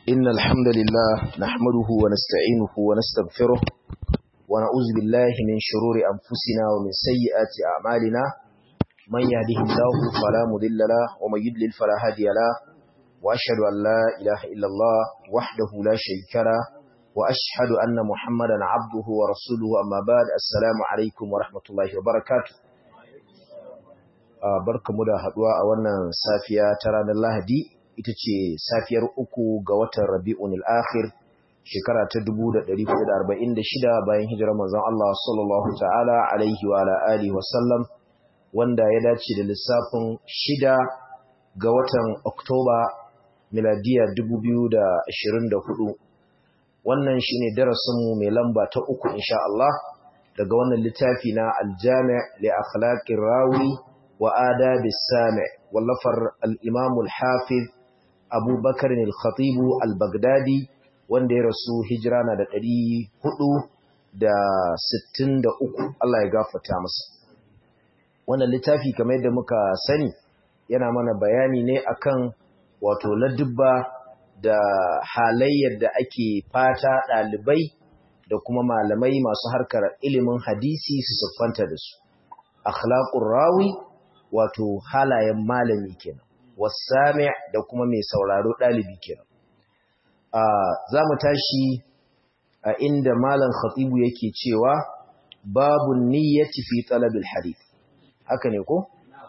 إن الحمد لله نحمده ونستعينه ونستغفره ونعوذ بالله من شرور أنفسنا ومن سيئات أعمالنا من يهده الله فلا مضل له ومن يضلل فلا هادي له وأشهد أن لا إله إلا الله وحده لا شريك له وأشهد أن محمدا عبده ورسوله أما بعد السلام عليكم ورحمة الله وبركاته barkamu da haduwa a wannan safiya ta ranar Lahadi ita ce safiyar uku ga watan Rabi'un al-Akhir shekara ta 1446 bayan hijirar manzon Allah sallallahu ta'ala alaihi wa ala alihi wa sallam wanda ya dace da lissafin shida ga watan Oktoba miladiya 2024 wannan shine darasin mu mai lamba ta uku insha Allah daga wannan littafi na Al-Jami' li akhlaqir rawi wa adabi sami wallafar al-Imam al-Hafiz Abu Bakar al-Khatib al-Baghdadi wanda ya rasu hijira na da ɗari hudu da sittin da uku Allah ya gafarta masa wannan littafi kamar yadda muka sani yana mana bayani ne akan wato ladubba da halayyar da ake fata ɗalibai da kuma malamai masu harkar ilimin hadisi su siffanta da su akhlaqur rawi wato halayen malami kenan wasami da kuma mai sauraro ɗalibi kenan za mu tashi a inda malam khatibu yake cewa babu niyyati fi talabil hadith haka ne ko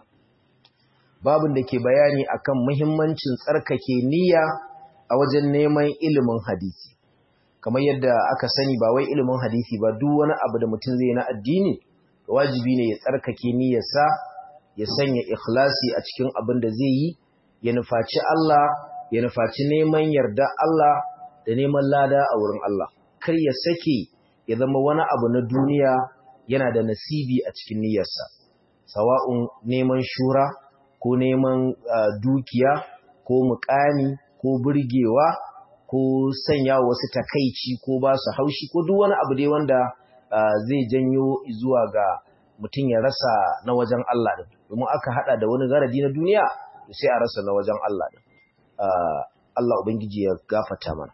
babun da ke bayani akan muhimmancin tsarkake niyya a wajen neman ilimin hadisi kamar yadda aka sani ba wai ilimin hadisi ba duk wani abu da mutum zai na addini wajibi ne ya tsarkake niyyarsa ya sanya ikhlasi a cikin abin da zai yi ya nufaci Allah ya nufaci neman yarda Allah da neman lada a wurin Allah kar ya sake ya zama wani abu na duniya yana da nasibi a cikin niyyarsa sawa'un neman shura ko neman dukiya ko mukami ko burgewa ko sanya wasu takaici ko ba su haushi ko duk wani abu dai wanda zai janyo zuwa ga mutum ya rasa na wajen Allah din domin aka hada da wani garadi na duniya sai a rasa na wajen Allah din Allah ubangiji ya gafata mana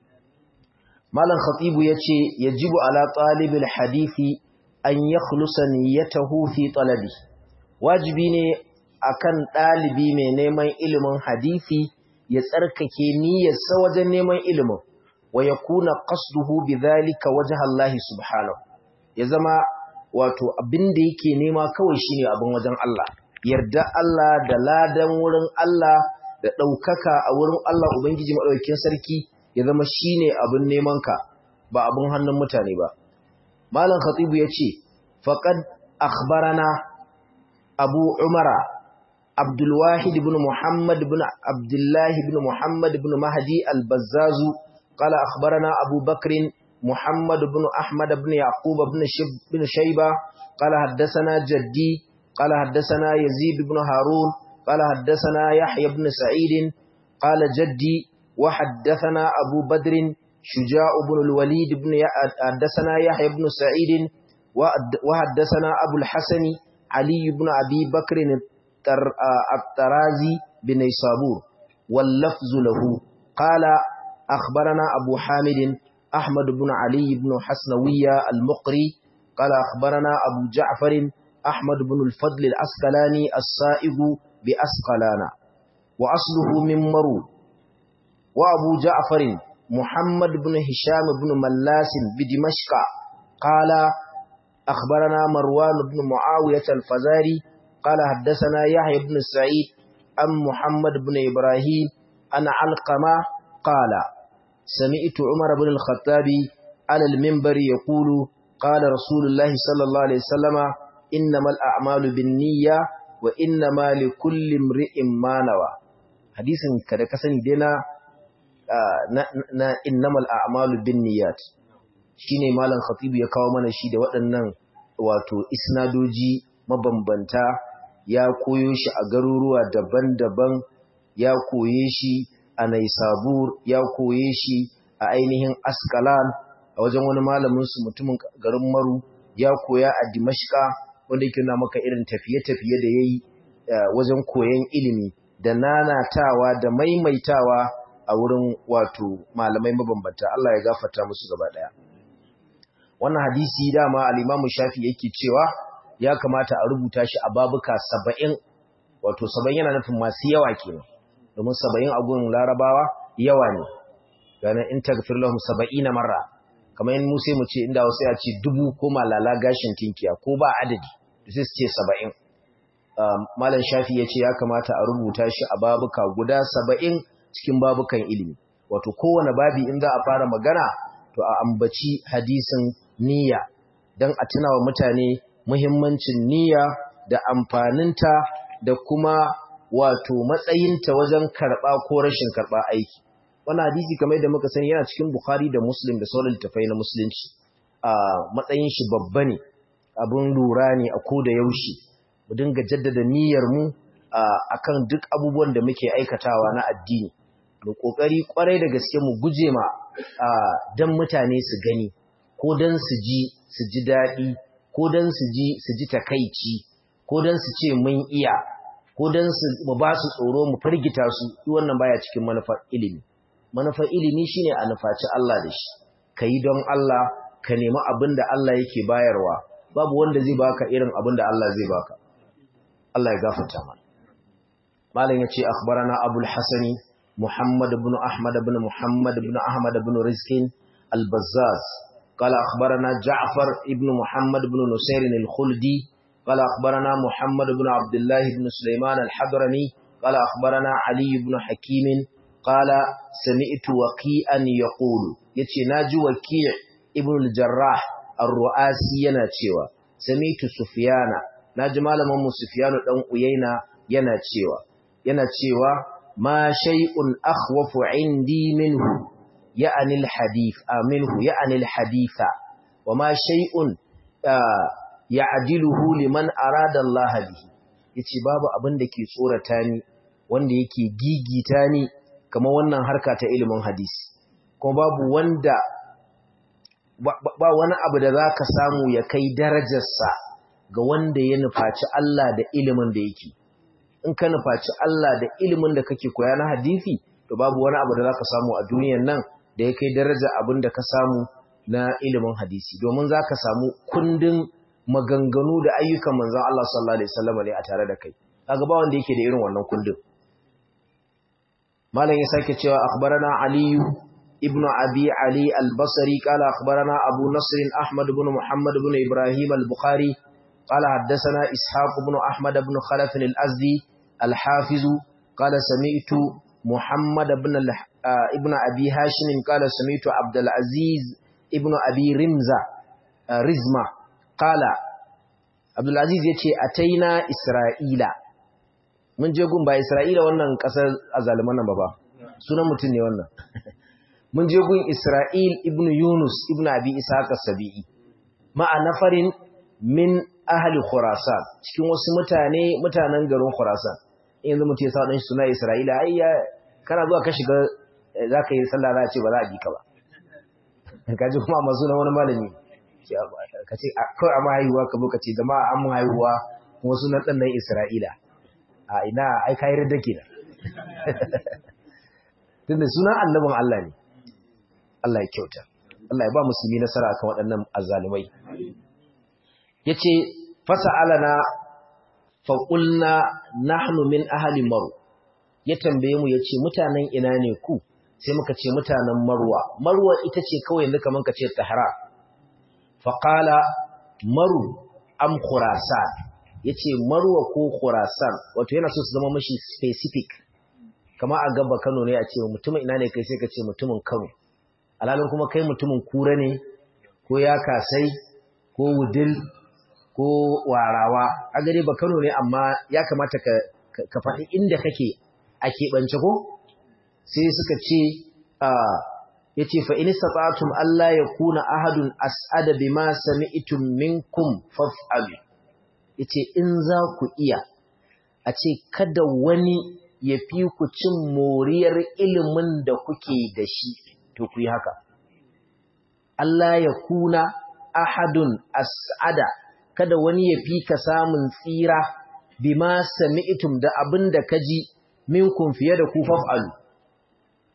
Malam Khatibu yace yajibu ala talibil hadisi an yakhlusa niyyatahu fi talabi wajibi ne akan dalibi mai neman ilimin hadisi ya tsarkake niyyarsa wajen neman ilimin wa yakuna qasduhu bidhalika wajha Allah subhanahu ya zama wato abin da yake nema kawai shine abin wajen Allah yarda Allah da ladan wurin Allah da ɗaukaka a wurin Allah Ubangiji maɗaukin sarki ya zama shine abin neman ka ba abin hannun mutane ba malam khatibu ya ce faqad akhbarana abu umara abdulwahid ibn muhammad ibn abdullah ibn muhammad ibn mahdi al-bazzazu qala akhbarana abu bakrin محمد بن أحمد بن يعقوب بن, شب بن شيبة قال حدثنا جدي قال حدثنا يزيد بن هارون قال حدثنا يحيى بن سعيد قال جدي وحدثنا أبو بدر شجاع بن الوليد بن حدثنا يحيى بن سعيد وحدثنا أبو الحسن علي بن أبي بكر الترازي بن صابور واللفظ له قال أخبرنا أبو حامد أحمد بن علي بن حسنوية المقري قال أخبرنا أبو جعفر أحمد بن الفضل الأسقلاني السائق بأسقلان وأصله من مرو وأبو جعفر محمد بن هشام بن ملاس بدمشق قال أخبرنا مروان بن معاوية الفزاري قال حدثنا يحيى بن سعيد أم محمد بن إبراهيم أنا علقمة قال سمعت عمر بن الخطاب على المنبر يقول قال رسول الله صلى الله عليه وسلم إنما الأعمال بالنية وإنما لكل امرئ ما نوى حديث kada kasani dai na na innamal a'malu binniyat shine malam khatibu ya kawo mana shi da waɗannan wato isnadoji mabambanta ya koyo shi a garuruwa daban-daban ya koye shi a Naisabur ya koye shi a ainihin Askalan a wajen wani malamin su mutumin garin Maru ya koya a Dimashqa wanda yake nuna maka irin tafiye-tafiye da yayi wajen koyon ilimi da nanatawa da maimaitawa a a wurin wato malamai mabambanta Allah ya gafarta musu gaba daya wannan hadisi dama al-Imam Shafi yake cewa ya kamata a rubuta shi a babuka 70 wato 70 yana nufin masu yawa kenan domin 70 a gurin Larabawa yawa ne ganin in tagfir lahum 70 marra kamar in mu sai mu ce inda wasu ya ce dubu ko malala gashin tinkiya ko ba adadi sai su ce 70 Malam Shafi ya ce ya kamata a rubuta shi a babuka guda 70 cikin babukan ilimi wato kowane babi in za a fara magana to a ambaci hadisin niyya don a tuna wa mutane muhimmancin niyya da amfaninta da kuma wato matsayinta wajen karɓa ko rashin karɓa aiki wannan hadisi kamar da muka sani yana cikin Bukhari da Muslim da sauran littafai na musulunci a matsayin shi babba ne abin lura ne a ko da yaushe mu dinga jaddada niyyar mu akan duk abubuwan da muke aikatawa na addini mu kokari kwarai da gaske mu guje ma dan mutane su gani ko dan su ji su ji dadi ko dan su ji su ji takeici ko dan su ce mun iya ko dan su mu ba su tsoro mu firgita su duk wannan baya cikin manufar ilimi manufar ilimi shine a nufaci Allah da shi kai don Allah ka nemi abin da Allah yake bayarwa babu wanda zai baka irin abin da Allah zai baka Allah ya gafarta mana malam yace akhbarana abul hasani محمد بن أحمد بن محمد بن أحمد بن رزق البزاز قال أخبرنا جعفر بن محمد بن نصير الخلدي قال أخبرنا محمد بن عبد الله بن سليمان الحضرمي قال أخبرنا علي بن حكيم قال سمعت وكيئا يقول يتي ناجي وكيع ابن الجراح الرؤاسي يناتشيوا سمعت سفيان ناجي مالما سفيان دان قيينا يناتشيوا يناتشيوا ما شيء أخوف عندي منه يعني الحديث منه يعني الحديث وما شيء يعدله لمن أراد الله به yace babu abin da ke tsorata ni wanda yake gigita ni kamar wannan harka ta ilimin hadisi kuma babu wanda ba wani abu da zaka samu ya kai darajarsa ga wanda ya nufaci Allah da ilimin da yake in ka nufaci Allah da ilimin da kake koya na hadisi to babu wani abu da zaka samu a duniyar nan da ya kai daraja abin da ka samu na ilimin hadisi domin zaka samu kundin maganganu da ayyukan manzon Allah sallallahu alaihi wasallam ne a tare da kai kaga ba wanda yake da irin wannan kundin malam ya sake cewa akhbarana ali ibn abi ali al-basri qala akhbarana abu nasr ahmad ibn muhammad ibn ibrahim al-bukhari قال حدثنا إسحاق بن أحمد بن خلف الأزدي الحافظ قال سمعت محمد بن ابن أبي هاشم قال سمعت عبد العزيز ابن أبي رمزة رزمة قال عبد العزيز يتي أتينا إسرائيل mun je gun ba Isra'ila wannan kasar azaliman nan ba ba sunan mutum ne wannan mun je gun Isra'il ibn Yunus ibn Abi Ishaq as-Sabi'i ma'a nafarin min ahli Khurasan cikin wasu mutane mutanen garin Khurasan yanzu mutum ya sa dan suna Isra'ila ai ya kana zuwa ka shiga zaka yi sallah za a ce ba za a bi ka ba kaji kuma amma sunan wani malami ka ce kawai amma haihuwa ka ka ce jama'a an mun haihuwa kuma sunan dan nan Isra'ila a ina ai kai da kenan tunda sunan annabin Allah ne Allah ya kyauta Allah ya ba musulmi nasara akan waɗannan azzalumai yace fasa'alana fa qulna nahnu min ahli maru ya tambaye mu yace mutanen ina ne ku sai muka ce mutanen marwa marwa ita ce kawai yanzu kaman ka ce tahara fa qala maru am khurasan yace marwa ko khurasan wato yana so su zama mashi specific kama a gaba Kano ne a ce mutumin ina ne kai sai ka ce mutumin Kano alalin kuma kai mutumin kura ne ko ya kasai ko wudil ko warawa a gare ba Kano ne amma ya kamata ka ka faɗi inda kake a keɓance ko sai suka ce ya ce fa in istata'tum Allah ya kuna ahadun as'ada bima sami'tum minkum faf'alu yace in za ku iya a ce kada wani ya fi ku cin moriyar ilimin da kuke da shi to ku yi haka Allah ya kuna ahadun as'ada kada wani ya fi ka samun tsira bima sami'tum da abin da ka ji minkum fiye da ku faf'alu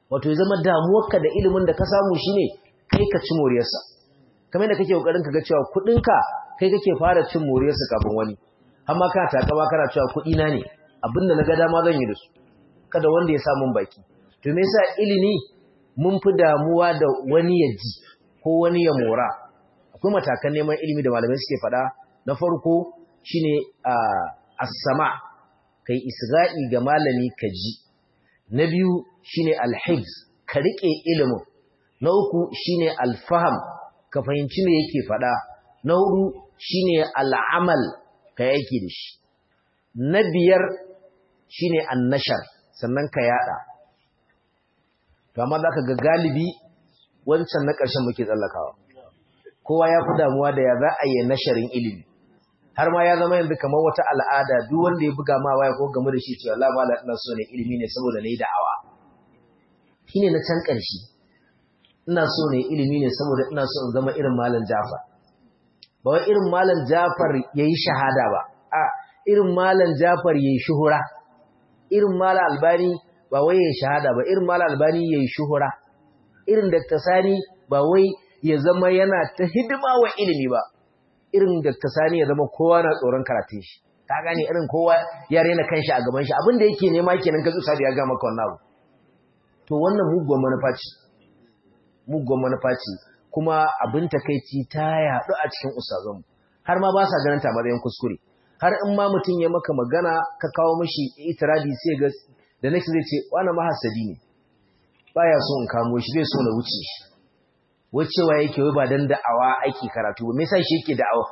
wato ya zama damuwarka da ilimin da ka samu shine kai ka ci moriyarsa kamar da kake kokarin ka ga cewa kuɗinka kai kake fara cin moriyarsa kafin wani amma kana takama kana cewa kuɗi na ne abinda na ga dama zan yi da su kada wanda ya sa mun baki to me yasa ilimi mun fi damuwa da wani ya ji ko wani ya mora akwai matakan neman ilimi da malamai suke faɗa na farko shine as-sama kai isra'i ga malami ka ji na biyu shine al-hifz ka rike ilimin na uku shine al-faham ka fahimci me yake faɗa na hudu shine al-amal ka yake da shi na biyar shine an-nashar sannan ka yada to amma zaka ga galibi wancan na ƙarshen muke tsallakawa kowa ya fi damuwa da ya za a yi nasharin ilimi har ma ya zama yanzu kamar wata al'ada duk wanda ya buga ma waya ko game da shi cewa Allah mala ina so ne ilimi ne saboda nayi da'awa shine na can ƙarshe ina so ne ilimi ne saboda ina so in zama irin malam Jafar ba wai irin malam Jafar yayi shahada ba a irin malam Jafar yayi shuhura irin malam Albani ba wai yayi shahada ba irin malam Albani yayi shuhura irin Dr. Sani ba wai ya zama yana ta hidima wa ilimi ba irin Dr. Sani ya zama kowa na tsoron karatun shi ka gane irin kowa ya rena kanshi a gaban shi abin da yake nema kenan ka tsusa da ya ga maka wannan abu to wannan mugun manufa ce mugun manufa ce kuma abin takeici ta yaɗu a cikin ustazanmu har ma ba sa ganin ta matsayin kuskure har in ma mutum ya maka magana ka kawo mishi itiradi sai ga da next zai ce wani mahasadi ne baya so in kamo shi bai so na wuce shi wacewa yake wai ba dan da'awa aiki karatu ba me yasa shi yake da'awa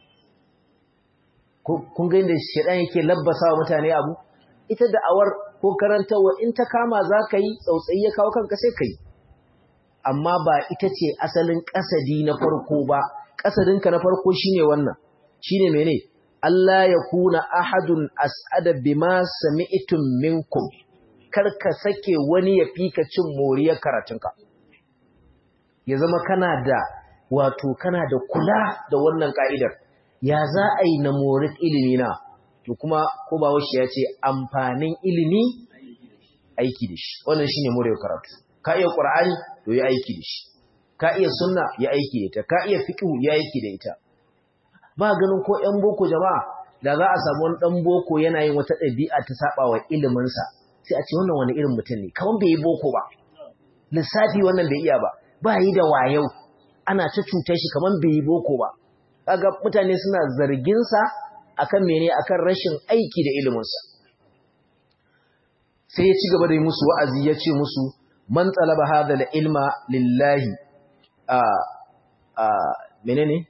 kun ga inda shedan yake labbasa wa mutane abu ita da'awar ko karantawa in ta kama za ka yi tsautsayi ya kawo kanka sai ka yi amma ba ita ce asalin kasadi na farko ba kasadinka na farko shine wannan shine mene Allah ya kuna ahadun as'ada bima sami'tum minkum kar ka sake wani ya fika cin moriyar karatunka ya zama kana da wato kana da kula da wannan ka'idar ya za a yi na morik ilimi na to kuma ko ba washi ya ce amfanin ilimi aiki da shi wannan shine moriyar karatu ka iya qur'ani to yi aiki da shi ka iya sunna ya aiki da ita ka iya fiqh ya aiki da ita ba ganin ko ƴan boko jama'a da za a samu wani ɗan boko yana yin wata ɗabi'a ta saba wa iliminsa sai a ce wannan wani irin mutum ne kaman bai yi boko ba lissafi wannan bai iya ba ba yi da wayau ana ta cutar shi kaman bai yi boko ba kaga mutane suna zargin sa akan mene akan rashin aiki da iliminsa sai ya ci gaba da yi musu wa'azi ya ce musu man talaba hadha ilma lillahi a a menene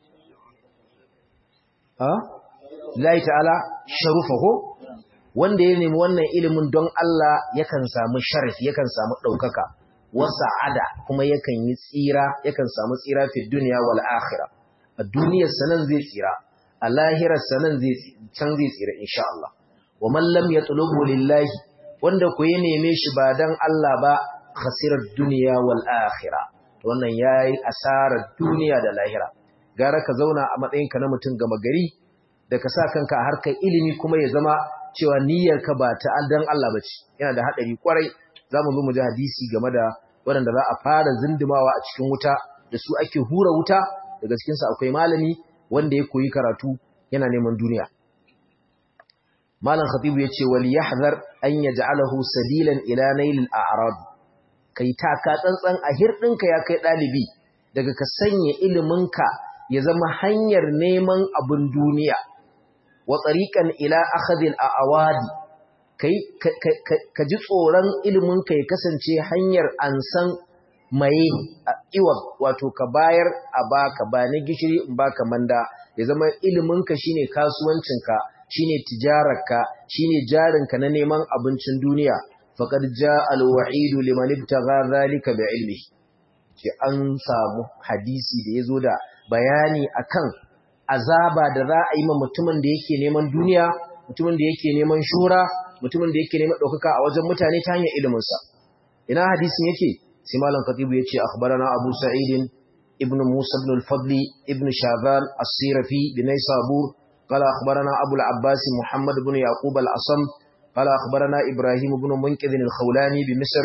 a lillahi ta'ala sharufahu wanda ya nemi wannan ilimin don Allah yakan samu sharaf yakan samu ɗaukaka wasa'ada kuma yakan yi tsira yakan samu tsira fi duniya wal akhirah a duniyar sanan zai tsira a lahirar sanan zai can zai tsira insha Allah wa man lam yatlubu lillahi wanda ku ya neme shi ba dan Allah ba khasirar duniya wal akhirah wannan yayi asarar duniya da lahira gara ka zauna a matsayinka na mutum gama gari da ka sa kanka a harkar ilimi kuma ya zama cewa niyyarka ba ta dan Allah bace yana da hadari kwarai zamu zo mu ji hadisi game da waɗanda za a fara zindimawa a cikin wuta da su ake hura wuta daga cikin su akwai malami wanda ya koyi karatu yana neman duniya malam khatibu yace wal yahzar an yaj'alahu sabilan ila nailil a'rad kai taka tsantsan a hirdinka ya kai dalibi daga ka sanya iliminka ya zama hanyar neman abin duniya wa tsariƙan ila akhadil a'awadi kai ka ji tsoron iliminka ya kasance hanyar ansan maye iwa wato ka bayar a baka ba na gishiri in baka manda ya zama iliminka shine kasuwancinka shine tijararka shine jarinka na neman abincin duniya faqad jaa al-wa'idu liman ibtagha dhalika bi ilmihi ce an samu hadisi da yazo da bayani akan azaba da za a yi ma mutumin da yake neman duniya mutumin da yake neman shura mutumin da yake neman ɗaukaka a wajen mutane ta hanyar iliminsa ina hadisin yake sai malam katibu ya ce akhbarana abu sa'idin ibn musa ibn al-fadli ibn shazan as-sirafi bin naysabur qala akhbarana abu al-abbas muhammad ibn yaqub al-asam qala akhbarana ibrahim ibn munqidh al-khawlani bi misr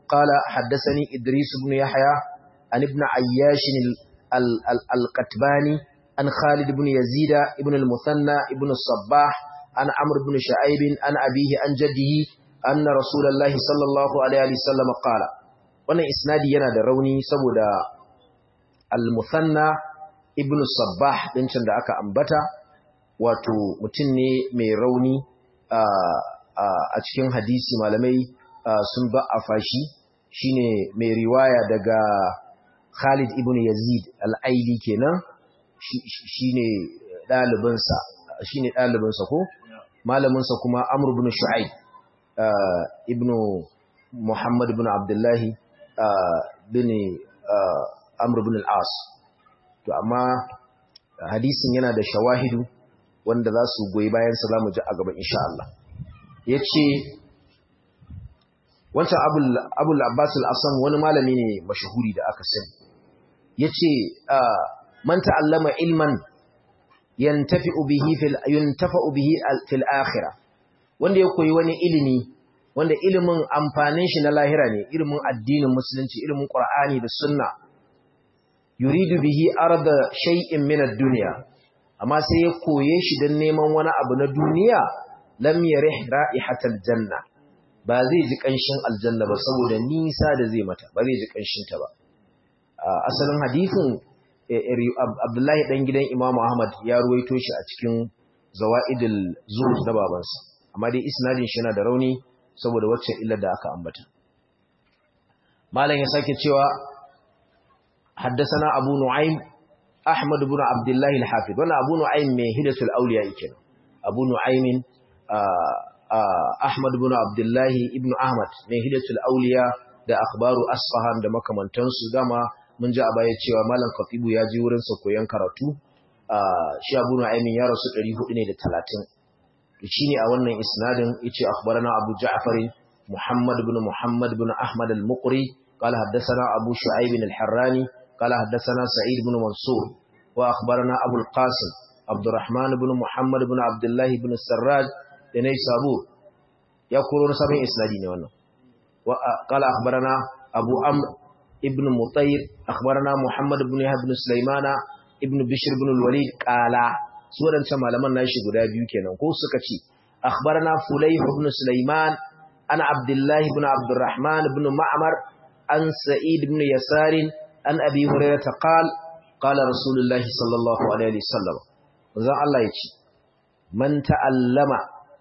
قال حدثني إدريس بن يحيى عن ابن عياش القتباني عن خالد بن يزيد ابن المثنى ابن الصباح عن عمرو بن شعيب عن أبيه عن جده أن رسول الله صلى الله عليه وسلم قال wannan isnadi yana da rauni saboda al-musanna ibn sabbah din can da aka ambata wato mutum ne mai rauni a cikin hadisi malamai sun ba a fashi shine mai riwaya daga Khalid ibn Yazid al-Aili kenan shine dalibinsa shine dalibinsa ko malaminsa kuma Amr ibn Shu'aib ibn Muhammad ibn Abdullah bin Amr ibn al-As to amma hadisin yana da shawahidu wanda za su goyi bayan sa zamu ji a gaba insha Allah yace wancan abul abbas al-asam wani malami ne mashahuri da aka sani yace man ta'allama ilman yantafi'u bihi fil yuntafa'u bihi fil akhirah wanda ya koyi wani ilimi wanda ilimin amfanin shi na lahira ne ilimin addinin musulunci ilimin qur'ani da sunna yuridu bihi arda shay'in min ad-dunya amma sai ya koye shi dan neman wani abu na duniya lam yarih ra'ihatal janna ba zai ji ƙanshin aljanna ba saboda nisa da zai mata ba zai ji ƙanshinta ba asalin hadithin abdullahi ɗan gidan imamu ahmad ya ruwaito shi a cikin zawa'idul zuhud na babansa amma dai isnadin shi yana da rauni saboda wacce illar da aka ambata malam ya sake cewa haddasana abu nu'aym ahmad ibn abdullahi al-hafiz wannan abu nu'aym mai hidatul awliya yake abu nu'aymin Ahmad ibn Abdullahi ibn Ahmad mai hidatul auliya da akhbaru Asfahan da makamantansu dama mun ji a baya cewa Malam Khatibu ya ji wurin sa koyon karatu shi Abu Nu'aymin ya rasu 400 ne da 30 to shine a wannan isnadin yace akhbarana Abu Ja'far Muhammad ibn Muhammad ibn Ahmad al-Muqri qala haddathana Abu Shu'aib al-Harrani qala haddathana Sa'id ibn Mansur wa akhbarana Abu al-Qasim Abdurrahman ibn Muhammad ibn Abdullah ibn Sarraj da nai sabur ya koro sabon isnadi ne wannan qala akhbarana abu amr ibn mutayr akhbarana muhammad ibn yahya ibn sulaimana ibn bishr ibn al-walid qala su wadancan malaman nashi guda biyu kenan ko suka ce akhbarana fulayh ibn sulaiman ana abdullah ibn abdurrahman ibn ma'mar an sa'id ibn yasar an abi hurairah qala qala rasulullahi sallallahu alaihi wasallam zan Allah ya ce man ta'allama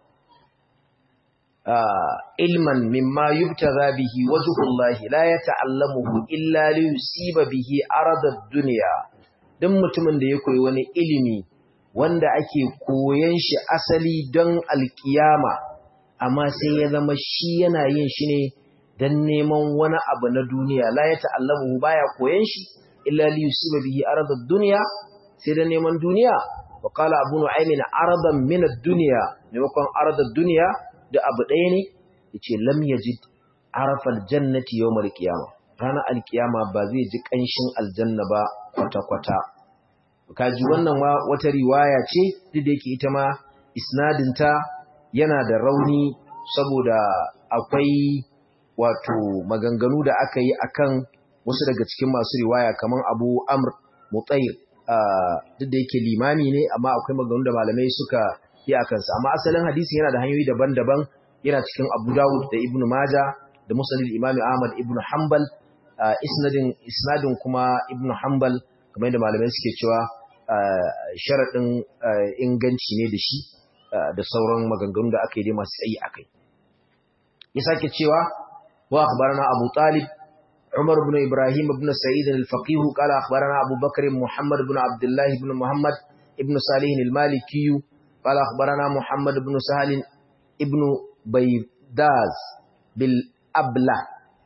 ilman mimma yubtaza bihi wajhullahi la yata'allamuhu illa li yusiba bihi aradad dunya dan mutumin da ya koyi wani ilimi wanda ake koyan shi asali don alkiyama amma sai ya zama shi yana yin shi ne dan neman wani abu na duniya la yata'allamuhu baya koyan shi illa li yusiba bihi aradad dunya sai dan neman duniya wa qala abu nu'aymin aradan min ad-dunya maimakon aradad dunya da abu ɗaya ne ya ce lam ya ji arafar jannati yau mara kiyama ranar alkiyama ba zai ji ƙanshin aljanna ba kwata-kwata kaji wannan wata riwaya ce duk da yake ita ma isnadinta yana da rauni saboda akwai wato maganganu da aka yi akan wasu daga cikin masu riwaya kamar abu amr mutayir duk da yake limami ne amma akwai maganganu da malamai suka yi a kansa amma asalin hadisi yana da hanyoyi daban-daban yana cikin Abu Dawud da Ibn Maja da Musnad Imam Ahmad Ibn Hanbal isnadin isnadin kuma Ibn Hanbal kamar yadda malamai suke cewa sharadin inganci ne da shi da sauran maganganu da aka yi dai masu tsayi akai ya sake cewa wa akhbarana Abu Talib عمر بن إبراهيم بن سعيد الفقيه قال أخبرنا أبو بكر محمد بن عبد الله بن محمد ابن صالح المالكي قال أخبرنا محمد بن سهل ابن بيداز بالأبلة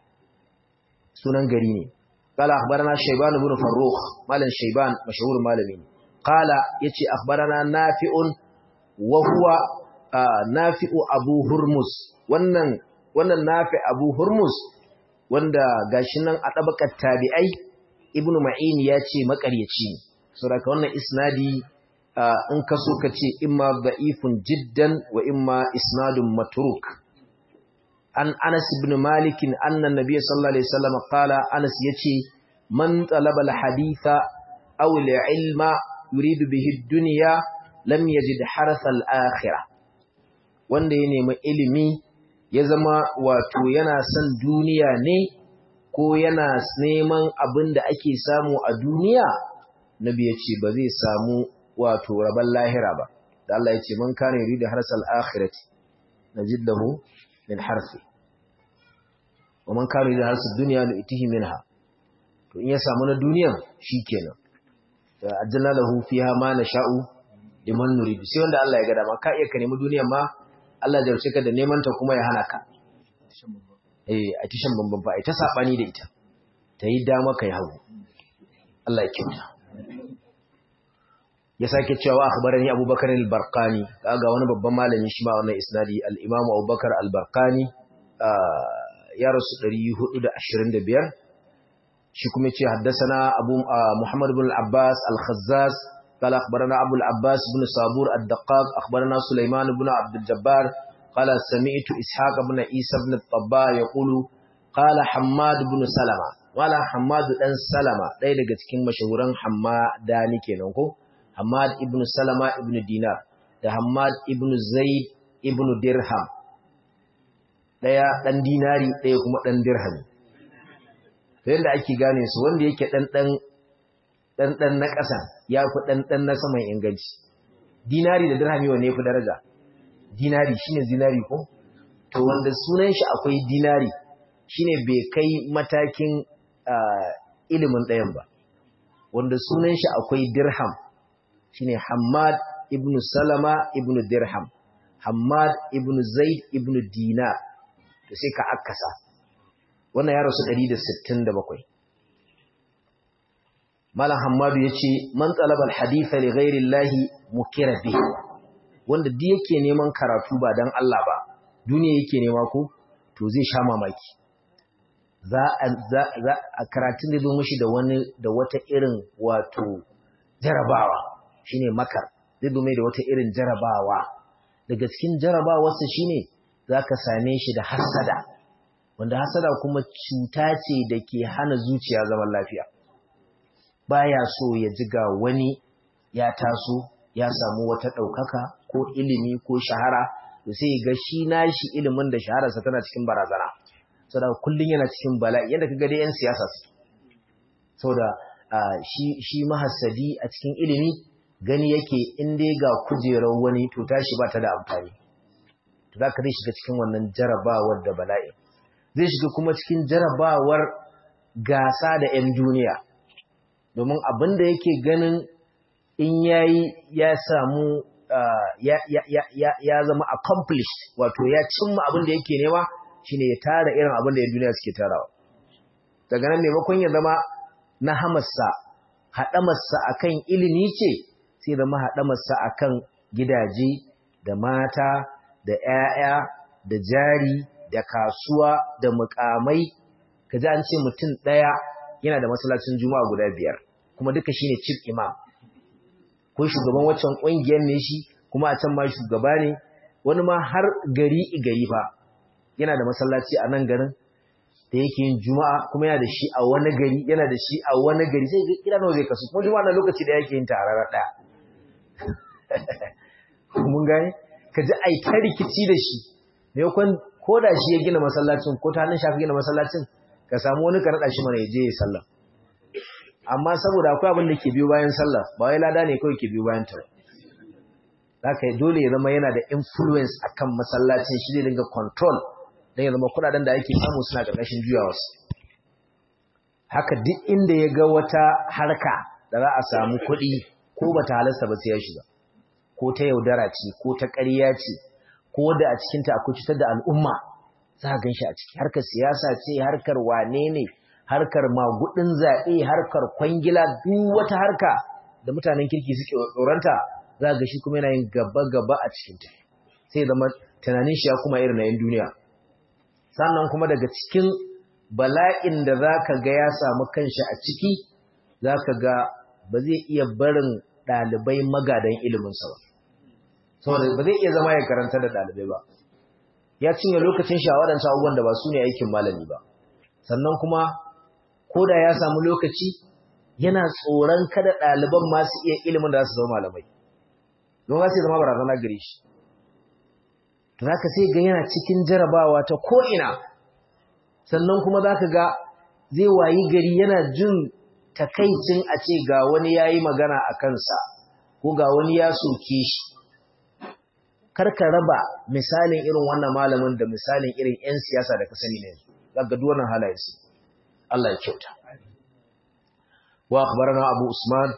سنن قريني قال أخبرنا شيبان بن فروخ مالا شيبان مشهور مالمين قال يتي أخبرنا نافع وهو آه نافع أبو هرمز wannan wannan nafi Abu Hurmuz wanda gashi nan a tabakar tabi'ai Ibn Ma'in ya ce makaryaci saboda wannan isnadi in ka so ka ce imma da'ifun jiddan wa imma isnadun matruk an Anas ibn Malik anna Nabiy sallallahu alaihi wasallam qala Anas yace man talaba al-haditha aw al-ilma yuridu bihi ad-dunya lam yajid harsa al-akhirah wanda ya nemi ilimi ya zama wato yana son duniya ne ko yana neman abin da ake samu a duniya nabi ya ce ba zai samu wato rabon lahira ba da Allah ya ce man kana yuridu harsal akhirati najid lahu min harfi wa man kana yuridu harsal dunya nu'tihi minha to in ya samu na duniyan shikenan da ajjalna lahu fiha ma nasha'u liman nuridu sai wanda Allah ya ga dama ka iya ka nemi duniyan ma Allah ya jarce ka da neman ta kuma ya hana ka eh a tishan bamban fa ai ta sabani da ita ta yi dama kai hagu Allah ya kyauta ya sake cewa akhbarani Abubakar al-Barqani kaga wani babban malami shi ma wannan isnadi al-Imam Abubakar al-Barqani ya rasu 425 shi kuma ce haddasana Abu Muhammad ibn al-Abbas al-Khazzaz قال أخبرنا أبو العباس بن صابور الدقاق أخبرنا سليمان بن عبد الجبار قال سمعت إسحاق بن عيسى بن الطباء يقول قال حماد بن سلمة ولا حماد بن سلمة ɗaya daga cikin mashahuran Hammadani kenan ko Hammad ibn Salama ibn Dinar da Hammad ibn Zaid ibn Dirham ɗaya ɗan dinari ɗaya kuma ɗan dirham to yadda ake gane su wanda yake ɗan ɗan ɗanɗan na ƙasa ya fi ɗanɗan na saman inganci. Dinari da dirhami wanne ya fi daraja? Dinari shi ne dinari ko? To wanda sunan shi akwai dinari shi ne bai kai matakin ilimin ɗayan ba. Wanda sunan shi akwai dirham shi ne Hamad ibn Salama ibn Dirham, Hamad ibn Zaid ibn Dinar, to sai ka akasa. Wannan ya rasu 167. Malam Hammadu ya ce, Man talabar haditha li ghairi Allahi mukira bi, wanda duk yake neman karatu ba don Allah ba, duniya yake nema ko, to zai sha mamaki. Za a karatun da zo mashi da wani da wata irin wato jarabawa, shine makar, zai zo mai da wata irin jarabawa. Daga cikin jarabawarsa shine za ka same shi da hasada, wanda hasada kuma cuta ce da ke hana zuciya zaman lafiya. baya so ya ji ga wani ya taso ya samu wata ɗaukaka ko ilimi ko shahara da sai ga shi nashi ilimin da shahararsa tana cikin barazana saboda kullum yana cikin bala'i yadda kaga dai yan siyasa su saboda shi shi mahassadi a cikin ilimi gani yake in dai ga kujerar wani to tashi ba ta da amfani to zaka zai shiga cikin wannan jarabawar da bala'i zai shiga kuma cikin jarabawar gasa da 'yan duniya domin abin da yake ganin in yayi ya samu ya zama accomplished wato ya cimma abin da yake nema shine ya tara irin abin da 'yan duniya suke tarawa daga nan maimakon ya zama na hamarsa haɗamarsa akan ilimi ce sai zama haɗamarsa akan gidaje da mata da 'ya'ya da jari da kasuwa da mukamai kaji an ce mutum ɗaya yana da masallacin juma'a guda biyar kuma duka shine chief imam ko shugaban waccan ƙungiyar ne shi kuma a can ma shugaba ne wani ma har gari gari fa yana da masallaci a nan garin da yake yin juma'a kuma yana da shi a wani gari yana da shi a wani gari sai ga kira nawa zai kasu kuma juma'a na lokaci da yake yin tarara ɗaya mun gane ka ji ai ta rikici da shi maimakon ko da shi ya gina masallacin ko ta hannun shafi gina masallacin ka samu wani ka naɗa shi mana ya je ya sallah amma saboda akwai abin da ke biyo bayan sallah ba wai lada ne kawai ke biyo bayan ta haka dole ya zama yana da influence akan masallacin shi zai dinga control don ya zama kudaden da ake samu suna ƙarƙashin juyawarsu haka duk inda ya ga wata harka da za a samu kuɗi ko ba ta halasta ba sai ya shiga ko ta yaudara ce ko ta ƙarya ce ko da a cikinta akwai cutar da al'umma za a gan shi a ciki harkar siyasa ce harkar wane ne harkar magudin zaɓe harkar kwangila duk wata harka da mutanen kirki suke tsoronta za ga shi kuma yana yin gaba-gaba a cikinta sai zama tunanin shi ya kuma irin na yin duniya sannan kuma daga cikin bala'in da za ka ga ya samu kanshi a ciki za ka ga ba zai iya barin ɗalibai magadan iliminsa ba saboda ba zai iya zama ya karanta da ɗalibai ba ya cinye lokacin shi a waɗancan abubuwan da ba su ne aikin malami ba sannan kuma ko da ya samu lokaci yana tsoron kada ɗaliban masu iya ilimin da za su zama malamai don za su zama barazana gare shi to za ka sai ga yana cikin jarabawa ta ko'ina sannan kuma za ka ga zai wayi gari yana jin takaicin a ce ga wani ya yi magana a kansa ko ga wani ya soke shi karka raba misalin irin wannan malamin da misalin irin 'yan siyasa da ka sani ne za ga duwannan halayensu Allah ya kyauta wa akhbarana abu usman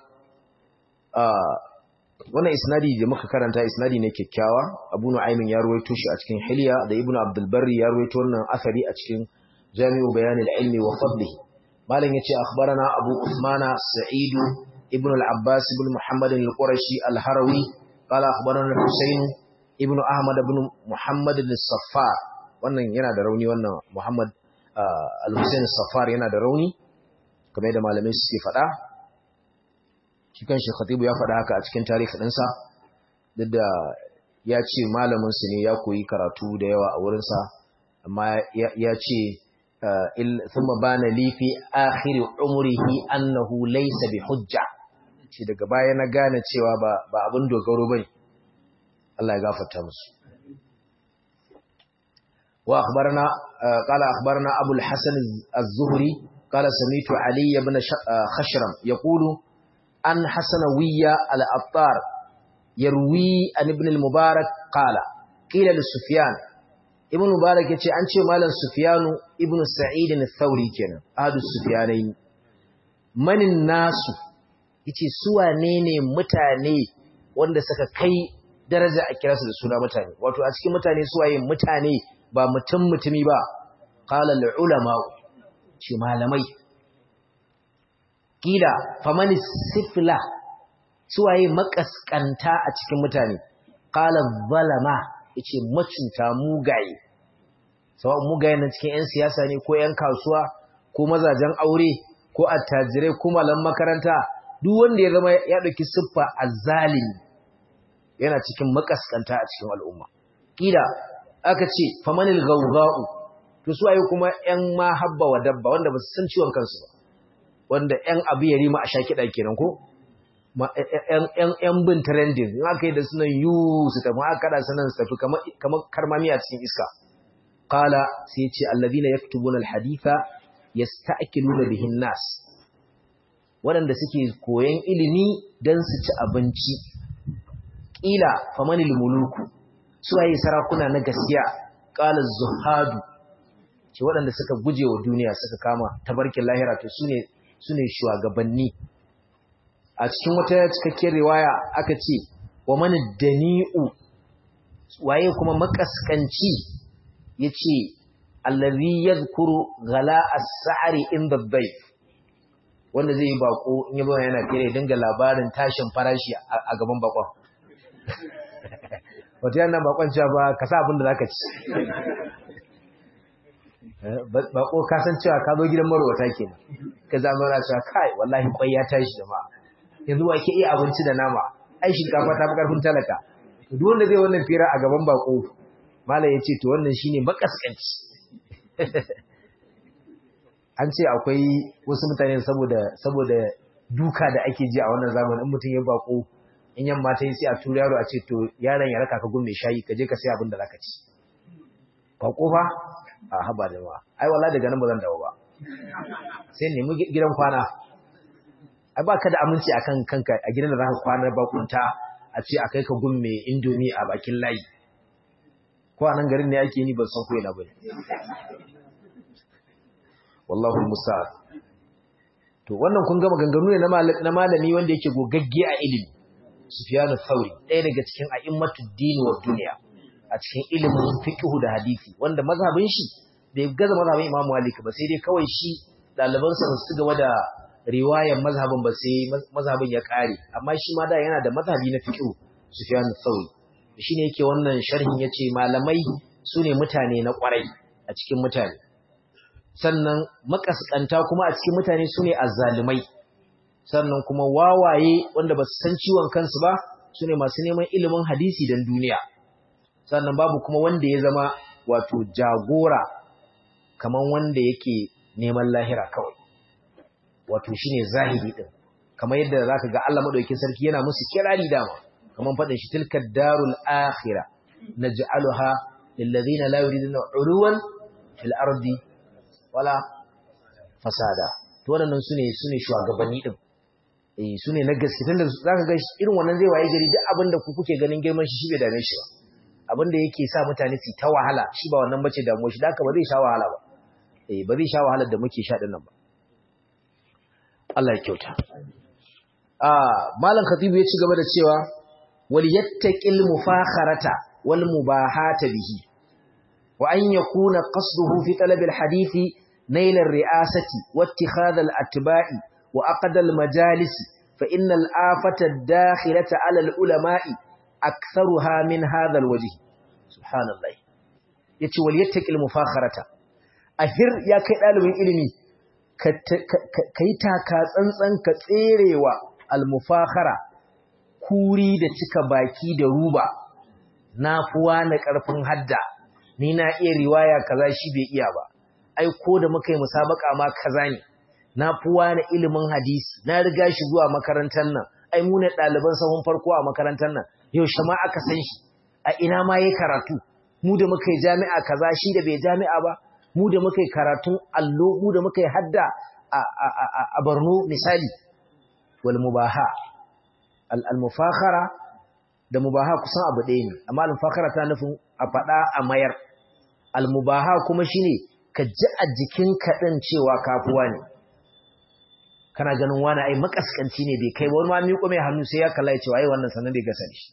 wannan isnadi da muka karanta isnadi ne kyakkyawa abu nu'aymin ya ruwaito shi a cikin hilya da ibnu abdul barri ya ruwaito wannan asari a cikin jami'u bayanil ilmi wa fadlihi malam yace akhbarana abu usmana sa'id ibn al-abbas ibn muhammad al-qurashi al-harawi qala akhbarana husayn ibn ahmad ibn muhammad al-saffar wannan yana da rauni wannan muhammad al-husayn al-saffar yana da rauni kamar yadda malamai suke faɗa shi kanshi khatibu ya faɗa haka a cikin tarihi ɗinsa duk da ya ce malaminsu ne ya koyi karatu da yawa a wurinsa amma ya ce thumma bana li fi akhir umrihi annahu laysa bi hujja shi daga baya na gane cewa ba ba abin dogaro bane Allah ya gafarta musu wa akhbarana qala akhbarana abu al-hasan az-zuhri qala sami'tu ali ibn khashram yaqulu an hasanawiya al-attar yarwi an ibn al-mubarak qala qila li sufyan ibn mubarak yace an ce malam sufyanu ibn sa'id al-thawri kenan ahadu sufyanain manin nasu yace su wane ne mutane wanda suka kai daraja a kira su da suna mutane wato a cikin mutane su waye mutane ba mutum mutumi ba qala al-ulama ce malamai kila famani sifla suwaye makaskanta a cikin mutane qala zalama yace macuta mugaye sawa mugaye na cikin yan siyasa ne ko yan kasuwa ko mazajen aure ko attajirai ko malam makaranta duk wanda ya zama ya dauki siffa azzalimi yana cikin makaskanta a cikin al'umma kila aka ce famanil gawga'u to suwaye kuma yan mahabba wa dabba wanda ba su san ciwon kansu ba wanda ‘yan abu ya rima a sha kiɗa kenan ko? ‘yan bin trending, in aka yi da sunan yu su tafi aka kada sunan su tafi kamar karmami a cikin iska. Kala sai ce, Allabi na ya fi tubunan haditha ya sta'akilu da bihin nas, waɗanda suke koyon ilimi don su ci abinci. Ƙila famanil muluku, suwaye sarakuna na gaskiya, ƙala zuhadu, ce waɗanda suka guje wa duniya suka kama tabarkin lahira to su ne su ne shugabanni a cikin wata cikakkiyar riwaya aka ce wa mani dani'u waye kuma makaskanci ya ce allazi yadhkuru gala as-sa'ri inda dhayf wanda zai yi bako in yi bayan yana fere dinga labarin tashin farashi a gaban bakon wata yana bakon cewa ba ka sa abin da zaka ci bako ka san cewa ka zo gidan marwata kenan ka zama na cewa kai wallahi kwai ya tashi da ma yanzu wa ke iya abinci da nama ai shinkafa ta fi karfin talaka to duk wanda zai wannan fira a gaban bako malam yace to wannan shine makaskanci an ce akwai wasu mutane saboda saboda duka da ake ji a wannan zamanin mutum ya bako in yamma ta yi sai a tura yaro a ce to yaron ya raka ka gun mai shayi ka je ka sai abin da zaka ci bako fa a haba da ma ai wallahi daga nan ba zan dawo ba sai nemi gidan kwana ai baka da aminci akan kanka a gidan da zaka kwana bakunta a ce akai ka gun mai indomi a bakin layi ko a nan garin ne ake ni ban san ko ina bane wallahu musta'an to wannan kun ga maganganu ne na malami wanda yake gogagge a ilimi Sufyan al-Thawri ɗaya daga cikin a'immatud din wa dunya a cikin ilimin fiqh da hadisi wanda mazhabin shi bai gaza mazhabin Imam Malik ba sai dai kawai shi ɗaliban sa su gaba da riwayar mazhabin ba sai mazhabin ya kare amma shi ma da yana da mazhabi na fiqh Sufyan al-Thawri shine yake wannan sharhin yace malamai sune mutane na kwarai a cikin mutane sannan makaskanta kuma a cikin mutane sune azzalumai sannan kuma wawaye wanda ba su san ciwon kansu ba sune masu neman ilimin hadisi dan duniya sannan babu kuma wanda ya zama wato jagora kaman wanda yake neman lahira kawai wato shine zahiri din kamar yadda zaka ga Allah madaukakin sarki yana musu kirari dama kaman fadin shi tilka darul akhirah naj'aluha lil ladina la yuriduna uluwan fil ardi wala fasada to wannan sune sune shugabanni din eh sune na gaske tunda zaka ga irin wannan zai waye gari duk abinda ku kuke ganin girman shi shi bai dame shi ba abinda yake sa mutane su ta wahala shi ba wannan bace damuwar shi da haka ba zai sha wahala ba eh ba zai sha wahalar da muke sha din nan ba Allah ya kyauta ah malam khatibu ya ci gaba da cewa wal yattaqil mufakharata wal mubahata bihi wa an yakuna qasduhu fi talab al hadithi nail al ri'asati wa ittikhadh al atba'i wa aqd al majalis fa inna al afata ad dakhilata ala al ulama'i aktharuha min hadha al wajh subhanallah yace wal yattaqil mufakharata ahir ya kai dalibin ilimi ka yi taka tsantsan ka tserewa almufakhara kuri da cika baki da ruba na fuwa na ƙarfin hadda ni na iya riwaya kaza shi bai iya ba ai ko da muka yi musabaka ma kaza ne na fuwa na ilimin hadisi na riga shi zuwa makarantar nan ai mu ne ɗaliban sahun farko a makarantar nan yaushe ma aka san shi a ina ma yayi karatu mu da muka yi jami'a kaza shi da bai jami'a ba mu da muka yi karatun allo mu da muka yi hadda a Borno misali wal mubaha al mufakhara da mubaha kusan abu ɗaya ne amma al mufakhara ta nufin a faɗa a mayar al mubaha kuma shine ka ji a jikin kaɗin cewa kafuwa ne kana ganin wani ai makaskanci ne bai kai wani ma miƙo mai hannu sai ya kalla ya cewa ai wannan sanan da gasa shi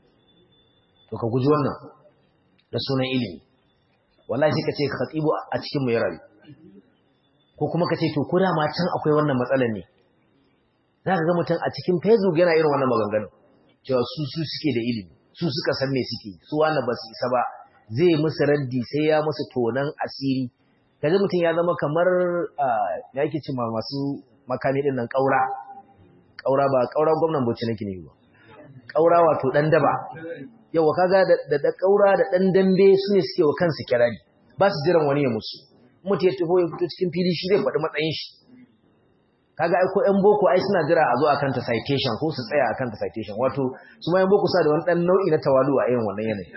to ka guji wannan da sunan ilimi wallahi sai ka ce khatibu a cikin mu ya rayu ko kuma ka ce to ko da ma can akwai wannan matsalar ne za ka ga mutum a cikin facebook yana irin wannan maganganun cewa su su suke da ilimi su suka san me suke su wani ba su isa ba zai musu raddi sai ya musu tonan asiri kaji mutum ya zama kamar ya yake ce masu makami din nan kaura kaura ba kaura gwamnan bauchi nake ne ba kaura wato dan daba yawa kaga da da kaura da dan dambe su ne suke wa kansu kirari ba su jiran wani ya musu mutu ya taho ya fito cikin fili shi zai faɗi matsayin shi kaga ai ko ƴan boko ai suna jira a zo a kanta citation ko su tsaya a kanta citation wato su ma ƴan boko sa da wani ɗan nau'i na tawalu a irin wannan yanayi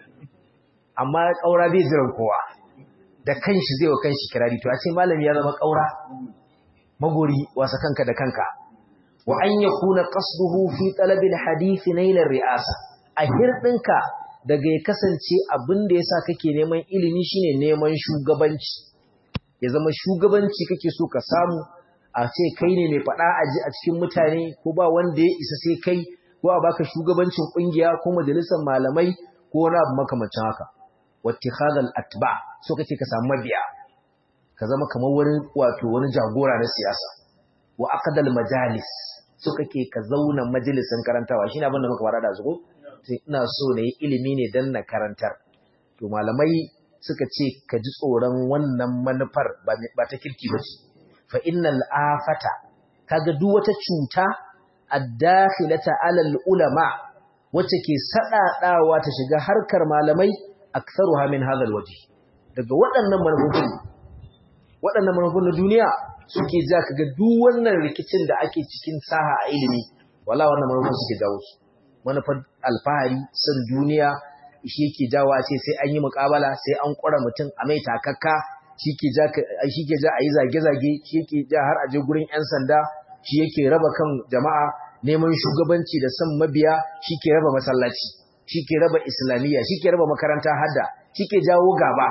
amma ƙaura bai jiran kowa da kanshi zai wa kanshi kirari to a ce malami ya zama ƙaura magori wasa kanka da kanka wa an yakuna qasduhu fi talabil hadith nail ri'asa a hirdinka daga ya kasance abin da yasa kake neman ilimi shine neman shugabanci ya zama shugabanci kake so ka samu a ce kai ne mai faɗa aji a cikin mutane ko ba wanda ya isa sai kai ko a baka shugabancin ƙungiya ko majalisar malamai ko wani abu makamancin haka wattikhadhal atba so kake ka samu mabiya ka zama kamar wani wato wani jagora na siyasa wa aqdal majalis so kake ka zauna majalisin karantawa shine abin da muka fara da zugo sai ina so na yi ilimi ne dan na karantar to malamai suka ce ka ji tsoron wannan manufar ba ta kirki ba ce fa innal afata kaga duk wata cuta ad-dakhilata alal ulama wacce ke sadadawa ta shiga harkar malamai aktharuha min hadha alwajh daga waɗannan manufofin waɗannan manufofin na duniya suke ja kaga duk wannan rikicin da ake cikin saha a ilimi wala wannan manufofin suke jawo su manufar alfahari san duniya shi yake jawo a ce sai an yi muƙabala sai an ƙura mutum a mai takakka shi ke ja a yi zage-zage shi yake ja har a je gurin 'yan sanda shi yake raba kan jama'a neman shugabanci da son mabiya shi ke raba masallaci shi ke raba islamiyya shi ke raba makaranta hadda shi ke jawo gaba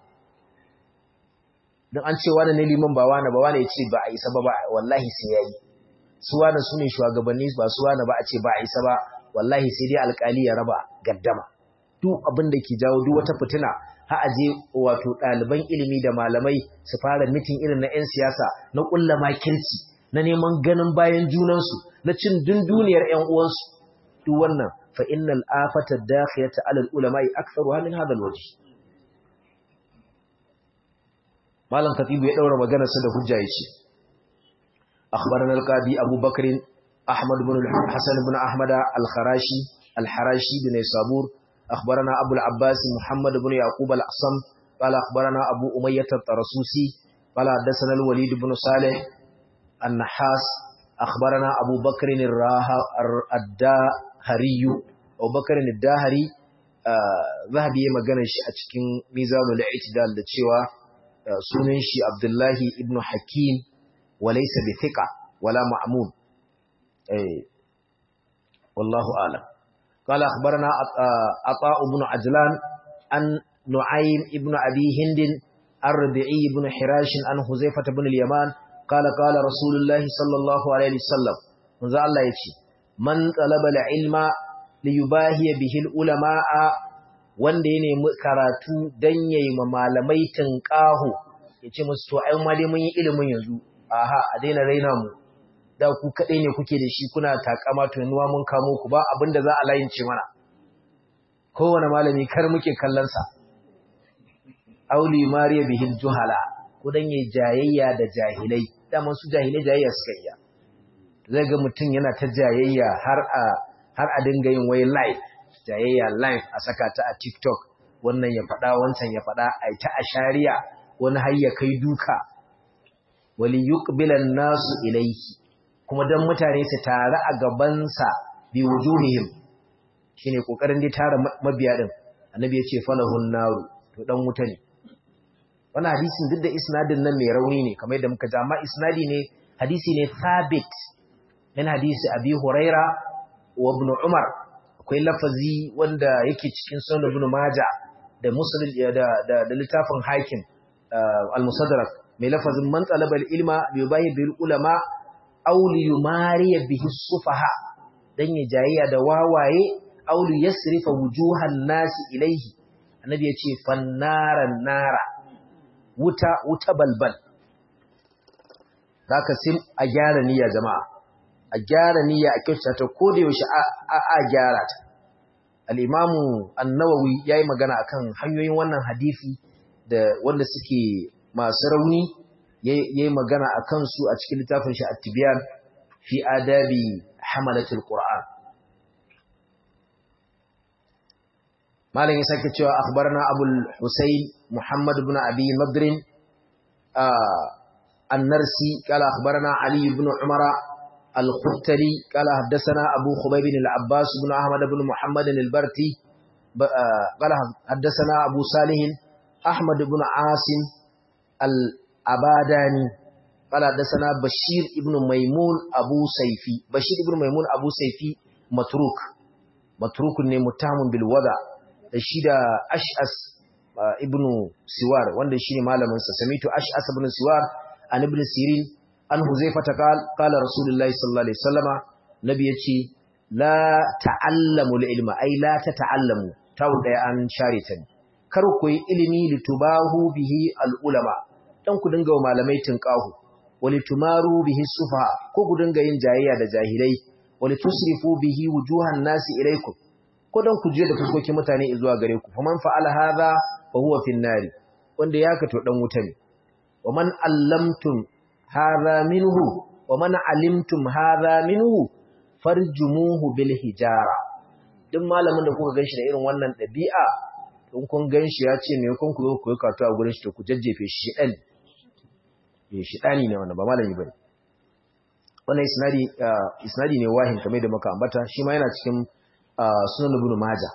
don an ce wani ne liman ba wani ba wani ya ce ba a isa ba wallahi sai ya yi su wani su ne shugabanni ba su wani ba a ce ba a isa ba wallahi sai dai alkali ya raba gaddama duk abin da ke jawo duk wata fitina ha aje wato ɗaliban ilimi da malamai su fara mitin irin na 'yan siyasa na ƙulla makirci na neman ganin bayan junansu na cin dunduniyar 'yan uwansu duk wannan fa innal afata dakhiyata ala ulama'i aktharuha min hadha alwajh malam katibu ya daura maganar sa da hujja yace akhbarana alqadi abubakar ahmad ibn hasan ibn ahmad al-kharashi al-harashi bin sabur أخبرنا أبو العباس محمد بن يعقوب الأصم قال أخبرنا أبو أمية الطرسوسي قال حدثنا الوليد بن صالح النحاس أخبرنا أبو بكر الداهري أبو بكر الداهري zahabi ya magana shi a cikin mizanul i'tidal da cewa sunan shi Abdullahi ibn Hakim walaysa bi thiqa wala ma'mun eh wallahu a'lam qala akhbarana ata ibn ajlan an nu'aym ibn abi hind ar-rabi'i ibn hirash an huzaifah ibn al-yaman qala qala rasulullahi sallallahu alaihi wasallam manzo Allah yace man talaba al-ilma liyubahiya bihil ulama'a wanda ya nemi karatu dan yayi ma malamai tinqahu yace musu to ai ma dai mun yi ilimin yanzu aha a daina raina mu da ku kadai ne kuke da shi kuna takama to yanzu mun kamo ku ba abinda za a layince mana kowane malami kar muke kallon sa auli mariya bihil juhala ko dan yayi jayayya da jahilai da su jahilai jayayya suka yi zai ga mutum yana ta jayayya har a har a dinga yin wai live jayayya live a saka ta a TikTok wannan ya faɗa wancan ya faɗa a ta ashariya wani har ya kai duka wali yuqbilan nasu ilayhi kuma dan mutane su tare a gaban sa bi wujuhihim shine kokarin dai tara mabiya din annabi ya ce falahun naru to dan wuta ne wannan hadisin duk da isnadin nan mai rauni ne kamar yadda muka ji amma isnadi ne hadisi ne thabit min hadisi abi huraira wa ibn Umar akwai lafazi wanda yake cikin sunan ibn Majah da Muslim da da, da littafin Hakim al-Musaddarak mai lafazin man talaba al-ilma bi yubahi bil ulama aw li yumari bihi sufaha dan ya jayayya da wawaye aw li yasrifa wujuhan nasi ilayhi annabi yace fannaran nara wuta wuta balbal zaka sim a gyara niyya jama'a a gyara niyya a kyautata ta ko da yaushe a gyara ta al-imamu an-nawawi yayi magana akan hanyoyin wannan hadisi da wanda suke masu rauni yayi magana akan su a cikin littafin shi at-tibyan fi adabi hamalatul qur'an malam ya sake cewa akhbarana abul husayn muhammad ibn abi nadr an-narsi qala akhbarana ali ibn umara الختلي قال حدثنا أبو خبيب العباس بن أحمد بن محمد البرتي قال حدثنا أبو صالح أحمد بن عاصم الأباداني قال حدثنا بشير ابن ميمون أبو سيفي بشير ابن ميمون أبو سيفي متروك متروك متهم بالوضع الشيد أشأس ابن سوار wanda shine malamin sa samitu ash'as ibn siwar an ibn sirin an huzaifata qal qala rasulullahi sallallahu alaihi wasallama nabi yace la ta'allamu ilma ai la tata'allamu tawo daya an share ta ne kar ku yi ilimi litubahu bihi al-ulama dan ku dinga wa malamai tinqahu walitumaru bihi sufa ko ku dinga yin jayayya da jahilai walitusrifu bihi wujuhan nasi ilaikum ko dan ku je da fuskokin mutane zuwa gare ku faman fa'ala hadha fa huwa fin nari wanda ya kato dan wuta ne wa man allamtum hadha minhu wa man alimtum hadha minhu farjumuhu bil hijara duk malamin da kuka ganshi da irin wannan dabi'a in kun ganshi ya ce me kun ku zo ku yi karatu a gurin shi to ku jajjefe shi dan eh shi dani ne wannan ba malami bane wannan isnadi isnadi ne wahin kamar da muka ambata shi ma yana cikin sunan ibn majah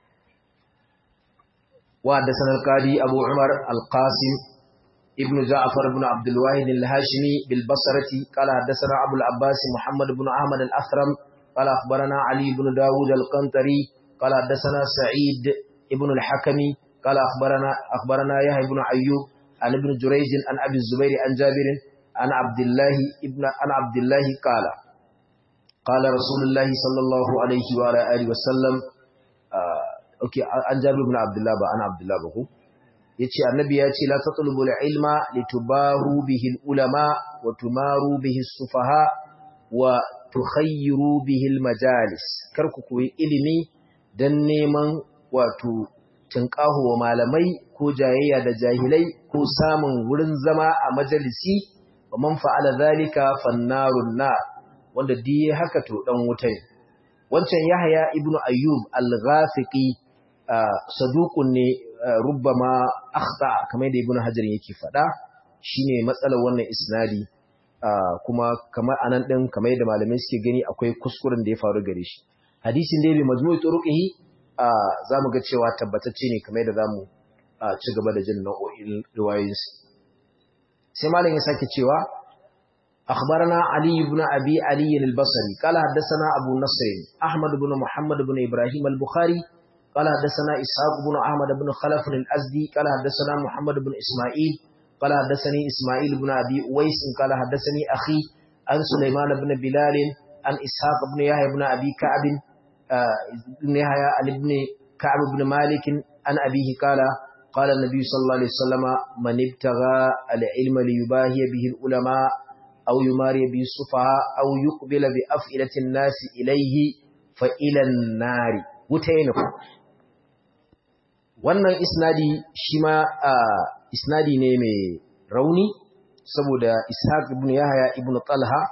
wa da sanar qadi abu umar al-qasim ibn ja'far ibn abd al-wahid al-hashimi bil basrati qala hadathana abu al-abbas muhammad ibn ahmad al-athram qala akhbarana ali ibn daud al-qantari qala hadathana sa'id ibn al-hakimi qala akhbarana akhbarana yahya ibn ayyub an ibn jurayj an abi zubair an jabir an abdullah ibn an abdullah qala قال رسول الله صلى الله عليه وعلى اله وسلم okay an jabir ibn abdullah ba ana abdullah ba ko yace annabi ya ce la tatlubul ilma litubahu bihi ulama wa tumaru bihi sufaha wa tukhayyiru bihi majalis kar ku koyi ilimi dan neman wato tinqahu wa malamai ko jayayya da jahilai ko samun wurin zama a majalisi wa man fa'ala zalika fannarun nar wanda diye haka to dan wuta ne wancan yahya ibnu ayyub al-ghafiqi saduqun ne rubbama akhta kamar da ibnu hajar yake faɗa shine matsalar wannan isnadi kuma kamar anan din kamar yadda malamai suke gani akwai kuskuren da ya faru gare shi hadisin da bi majmu'i turuqihi zamu ga cewa tabbatacce ne kamar yadda zamu ci gaba da jin nau'o'in riwayoyinsu sai malam ya sake cewa أخبرنا علي بن أبي علي البصري قال حدثنا أبو نصر أحمد بن محمد بن إبراهيم البخاري قال حدثنا إسحاق بن أحمد بن خلف الأزدي قال حدثنا محمد بن إسماعيل قال حدثني إسماعيل بن أبي أويس قال حدثني أخي عن سليمان بن بلال عن إسحاق بن يحيى بن أبي كعب بن يحيى عن ابن كعب بن مالك عن أبيه قال قال النبي صلى الله عليه وسلم من ابتغى العلم ليباهي به العلماء أو يماري به السفهاء أو يقبل بأفئلة الناس إليه فإلى النار وتينه wannan isnadi shi ma isnadi ne mai rauni saboda ishaq ibn yahya ibn talha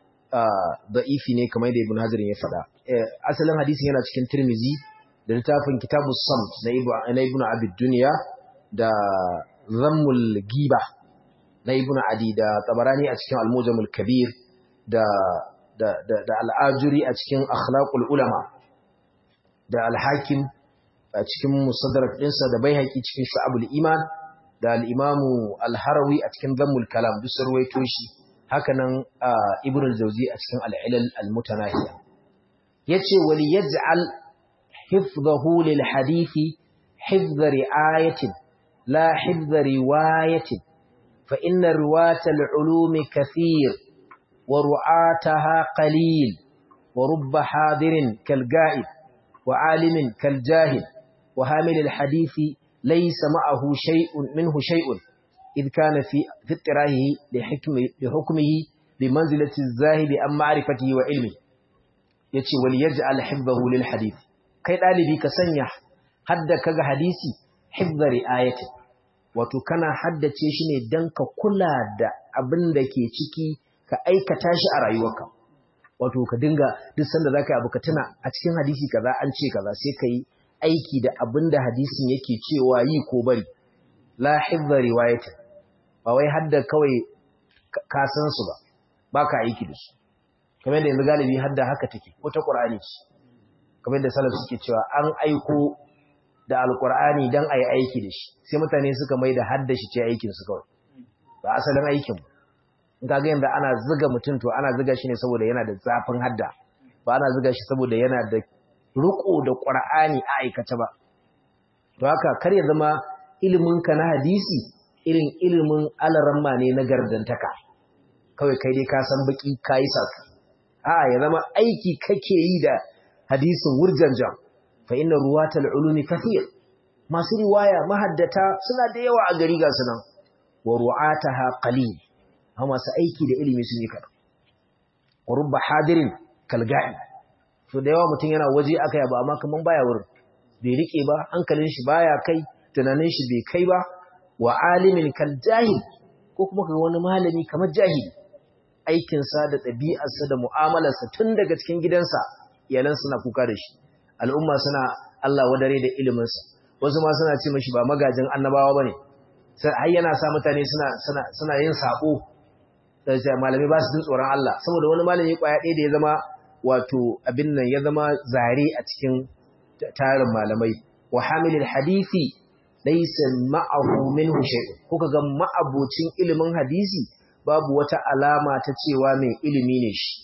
da'ifi ne kamar da ibn hajar ya faɗa asalin hadisin yana cikin tirmizi da littafin kitabus samt na ibn abid duniya da zammul giba na ibn adi da tabarani a cikin al-mujamul kabir da da da, da al-ajuri a cikin akhlaqul ulama da al-hakim a cikin musaddarak ɗinsa da baihaqi cikin shu'abul iman da al-imamu al-harawi a cikin zammul kalam duk sarwaito shi hakanan ibn al-jawzi a cikin al-ilal al-mutanahiya yace wal yaj'al hifdhahu lil hadithi hifdh ri'ayatin la hifdh riwayatin fa inna riwata al-ulumi kathir wa ru'ataha qalil wa rubba hadirin kal ga'ib wa alimin kal jahil wa hamil al-hadithi laysa ma'ahu shay'un minhu shay'un إذ كان في في اضطراره لحكم لحكمه بمنزلة الزاهد عن معرفته وعلمه yace wal yaj'al hibbahu lil hadith kai dalibi ka sanya hadda kaga hadisi hibba riayati wato kana haddace shi ne dan ka kula da abin da ke ciki ka aikata shi a rayuwarka wato ka dinga duk sanda zaka yi abu ka tuna a cikin hadisi kaza an ce kaza sai ka yi aiki da abin da hadisin yake cewa yi ko bari la hibba riwayati ba wai hadda kawai ka san su ba baka aiki da su kamar da yanzu galibi hadda haka take ko ta Qur'ani ce kamar da salaf suke cewa an aiko da alqur'ani dan ayi aiki da shi sai mutane suka mai da hadda shi ce aikin su kawai ba asalin aikin in kaga yanzu ana zuga mutum to ana zuga shi ne saboda yana da zafin hadda ba ana zuga shi saboda yana da riko da Qur'ani a aikata ba to haka kar ya zama ilimin ka na hadisi irin ilimin alaramma ne na gardantaka kawai kai dai ka san baki kai sasu a'a ya zama aiki kake yi da hadisin wurjanjan fa inna ruwatal ulumi kathir masu riwaya mahaddata suna da yawa a gari ga sunan wa ru'ataha qalil amma masu aiki da ilimi sun yi kada wa rubba hadirin kalga'i to da yawa mutum yana waje aka yaba amma kaman baya wurin bai rike ba hankalin shi baya kai tunanin shi bai kai ba wa alimin kal jahil ko kuma kaga wani malami kamar jahili aikinsa da ɗabi'arsa da mu'amalarsa tun daga cikin gidansa iyalan suna kuka da shi al'umma suna Allah wadare da iliminsa wasu ma suna ce mashi ba magajin annabawa bane sai har yana sa mutane suna suna suna yin sako sai malami ba su jin tsoron Allah saboda wani malami kwaya ɗaya da ya zama wato abin nan ya zama zare a cikin tarin malamai wa hamilul hadisi laysa ma'ahu minhu shay'un kuka ga ma'abocin ilimin hadisi babu wata alama ta cewa mai ilimi ne shi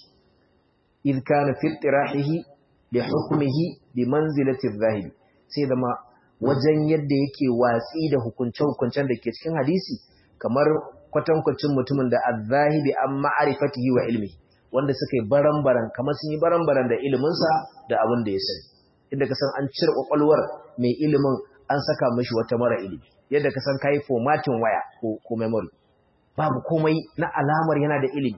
id kana fi tirahihi li hukmihi bi manzilati adh-dhahiri sai zama wajen yadda yake watsi da hukunce-hukuncen da ke cikin hadisi kamar kwatankwacin mutumin da adh-dhahibi an ma'rifatihi wa ilmi wanda suka yi baran-baran kamar sun yi baran-baran da iliminsa da abin da ya sani inda ka san an cire kwakwalwar mai ilimin an saka mishi wata mara ilimi yadda ka san kai formatting waya ko ko memory babu komai na alamar yana da ilimi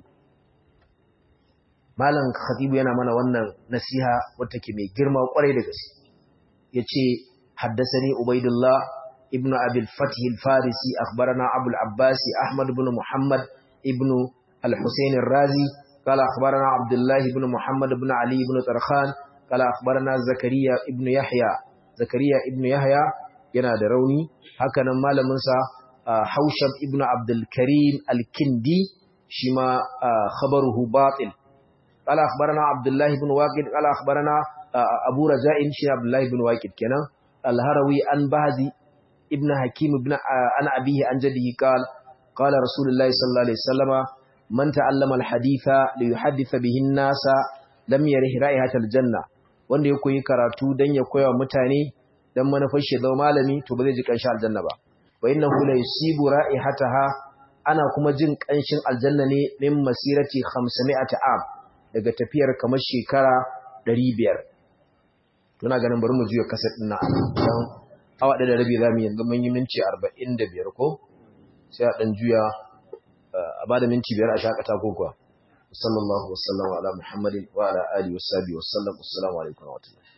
malam khatibu yana mana wannan nasiha wata ke mai girma kwarai da gaske yace haddathani ubaidullah ibnu abil fatih al-farisi akhbarana abu al-abbas ahmad ibn muhammad ibn al-husayn ar-razi قال أخبرنا عبد الله بن محمد بن علي بن طرخان قال أخبرنا زكريا بن يحيى zakariya ibn yahya yana da rauni hakanan malamin sa haushab ibn abdul karim al-kindi shi ma khabaruhu batil قال أخبرنا عبد الله بن واقد قال أخبرنا أبو رجاء شي عبد الله بن واقد كنا الهروي عن بهزي ابن حكيم ابن عن أبيه عن جده قال قال رسول الله صلى الله عليه وسلم من تعلم الحديث ليحدث به الناس لم يره رائحة الجنة wanda ya koyi karatu dan ya koya mutane dan manufar shi zama malami to ba zai ji kanshin aljanna ba wa innahu la yusibu ra'ihataha ana kuma jin kanshin aljanna ne min masirati 500 am daga tafiyar kamar shekara 500 tuna ganin bari mu juya kasar din nan dan awa da rabi zamu yanzu mun yi minti 45 ko sai a dan juya a bada minti 5 a shakata ko kuwa sallallahu wasallam ala muhammadin wa ala alihi washabihi wasallam assalamu alaikum wa rahmatullahi